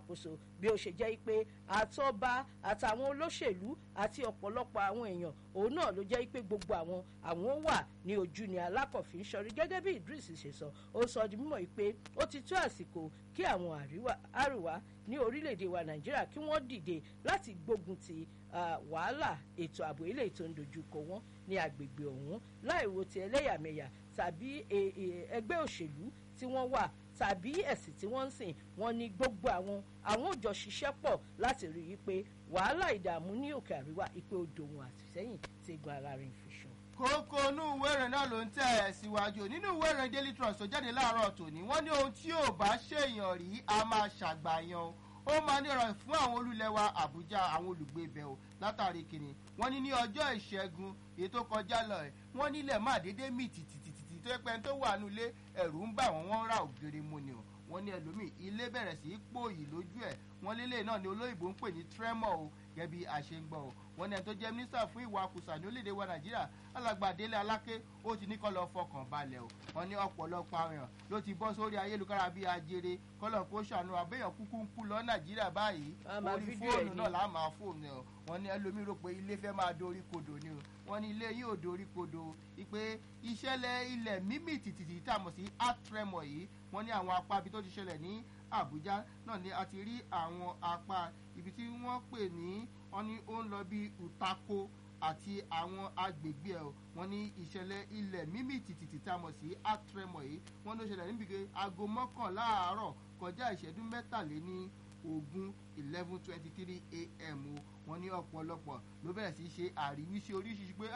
ìṣàkóso bí ó ṣe jẹ́ pé àtọ́ba àtàwọn olóṣèlú àti ọ̀pọ̀lọpọ̀ àwọn èèyàn òun náà ló jẹ́ pé gbogbo àwọn àwọn wà ní ojú ni alákọ̀fin sọrí gẹ́gẹ́ bí idris ṣe sọ ó sọ di mímọ̀ pé ó ti tó àsìkò kí àwọn àríwá ní orílẹ̀-èdè wa nàìjíríà kí wọ́n dìde láti gbógun ti wàhálà ètò ààbò ilé ètò ìdojúkọ wọn ní agbègbè ọ̀hún láìwo ti ẹlẹ́yàmẹ̀yà tàbí ẹgbẹ́ òṣèlú tí wọ́n wà tàbí ẹ̀sìn tí wọ́n ń sìn wọ́n ní gbogbo àwọn àwọn òjò ṣiṣẹ́ pọ̀ láti rí i pé wàhálà ìdààmú ní òkè àríwá ìpè odò wọn àtìsẹ́yìn ti gun ara rìn fi sùn. kókó inú ìwé ìrìn náà ló ń tẹ̀ ẹ̀ síwájú nínú ìwé ìrìn daily trust tó jáde láàárọ̀ tòní wọ́n ní ohun tí ò bá ṣèyàn rí a máa ṣàgbàyàn o ó máa ní ọ̀rọ̀ fún àwọn olùlẹ́wà àbújá àwọn olùgbé ibẹ̀ o látàrí kìnnì wọ́n ní ní ọjọ́ ìṣẹ́gun èyí tó kọjá lọ ẹ̀ wọ́n nílẹ̀ má dédé mì tìtìtìtì tó yẹ pé tó wà nílé ẹ̀rù ń bà wọ́n wọ́n ra ògiri mu ni o wọ́n ní ẹlòmíì ilé bẹ̀rẹ̀ sí í pòyì lójú ẹ̀ wọ́n lélẹ̀ náà ni olóyìnbó ń pè ní tremor o gẹ́gẹ́ bí a ṣe ń gbọ́ o wọ́n ní ẹni tó jẹ́ mínísítà fún ìwà àkùsà ní orílẹ̀-èdè wa nàìjíríà alàgbà délé aláké ó ti ní kọ́ lọ fọkàn balẹ̀ o wọ́n ní ọ̀pọ̀lọpọ̀ àwọn èèyàn ló ti bọ́ sórí ayélujára bíi ajere kọ́lọ̀ kó ṣàánú àbẹ́yàn kúkú ń kú lọ nàìjíríà báyìí orí fóònù náà là máa fóònù o wọ́n ní ẹlòmíì rò pé ilé fẹ́ máa dorí kodò ni o wọ́n ní ilé yóò dorí kodò ìpè ìṣẹ̀lẹ̀ ilẹ̀ mímì tìtìtì tá a mọ̀ sí atremor yìí wọ́n ní àwọn apá ibi tó ti ṣẹlẹ̀ ní àbújá náà ni a ti rí àwọn apá ibi tí wọ́n pè ní wọ́n ní ó ń lọ bí utako àti àwọn agbègbè ẹ̀ wọ́n ní ìṣẹ̀lẹ̀ ilẹ̀ mímì tìtìtì tá a mọ̀ sí atremor yìí wọ́n ló ṣẹlẹ̀ níbi pé aago mọ́kànlá àárọ̀ kọjá ìṣẹ́jú mẹ́tàléní ogún eleven twenty three a.m. o wọ́n ní ọ̀pọ̀lọpọ̀ ló bẹ̀rẹ̀ sí í ṣe àríwísí oríṣiríṣi pé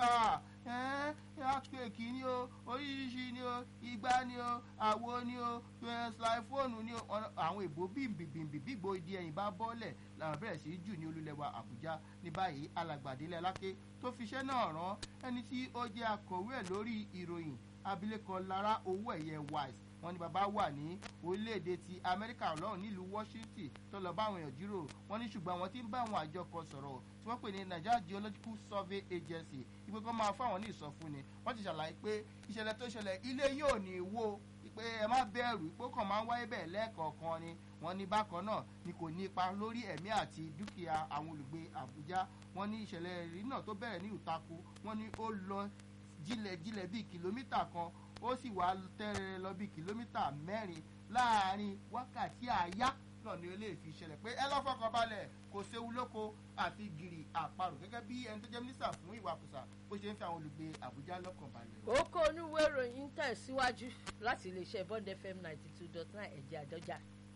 earthquake ni o oríṣiríṣi ni o igbá ni o àwo ni o slyphone ni o àwọn èbó bímbìbìmbì bígbó ìdí ẹ̀yìn bá bọ́ọ̀lẹ̀ làwọn bẹ̀rẹ̀ sí í jù ní olúlẹ̀wà àbújá ní báyìí alàgbàdélé aláké tó fiṣẹ́ náà rán ẹni tí ó jẹ́ akọ̀wé ẹ̀ lórí ìròyìn abilékọ lara owó ẹ̀yẹ wise wọn ní bàbá wà ní orílẹ̀-èdè ti amẹ́ríkà lọ́hùn nílùú washington tó lọ bá àwọn èèyàn jíròrò wọn ní ṣùgbọ́n àwọn tí ń bá àwọn àjọ kan sọ̀rọ̀ tí wọ́n pè ní nigeria geological survey agency ìpè kan máa fáwọn ní ìsọfúnni wọ́n ti ṣàlàyé pé ìṣẹ̀lẹ̀ tó ṣẹlẹ̀ ilé yóò ní wó pé ẹ má bẹ̀rù ipò kan máa ń wáyé bẹ́ẹ̀ lẹ́ẹ̀kọ̀ọ̀kan ni wọ́n ní bákan náà ni kò ní ipa lórí ẹ̀mí àti dúkìá àwọn olùgbé àbújá wọ́n ní ìṣẹ̀lẹ̀ rí náà tó bẹ̀rẹ̀ ní ìtakù wọ́n ní ó lọ jílẹ̀jílẹ̀ bíi kìlómítà kan ó sì wá tẹ́rẹ̀ lọ bíi kìlómítà mẹ́rin láàrin wákàtí àyá náà ni ó lè fi ṣẹlẹ̀ pé ẹ lọ́fọ̀kàn balẹ̀ kò séwu lóko àti gìrì àparò gẹ́gẹ́ bí ẹni tó jẹ́ mínísítà fún ìwakùsà bó ṣe ń fi àwọn olùgbé àbújá lọ́kàn balẹ̀. ó kó onúwé ìròyìn tẹ̀síwájú láti iléeṣẹ́ bond fm ninety two dot nine ẹ̀jẹ̀ àdọ́jà.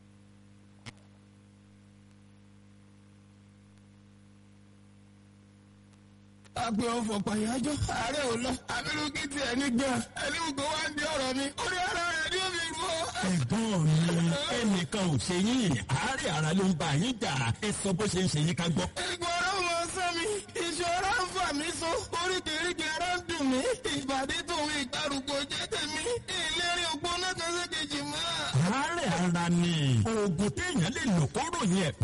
agbe ọfọ pàyájọ ààrẹ ò lọ abirùkí tiẹ̀ nígbà ẹni gbogbo wa ń di ọ̀rọ̀ mi orí ara rẹ̀ ni ó fi gbọ́. ẹ̀gbọ́n mi ẹnìkan ò ṣe yín àárẹ̀ ara ló ń bá yín jà ẹ sọ bó ṣe ń ṣe yín ká gbọ́. ìgbọ̀rọ̀ mọ sọ mi ìṣòro ń fà mí so oríkèéríkèé ara ń dùn mí ìbàdí tòun ìgbàrúgbó jẹ́ tèmi ìlérí ògbóná kan ṣe kejì mọ́. àárẹ̀ ara ni oògùn téèyàn lè lò kóró yẹn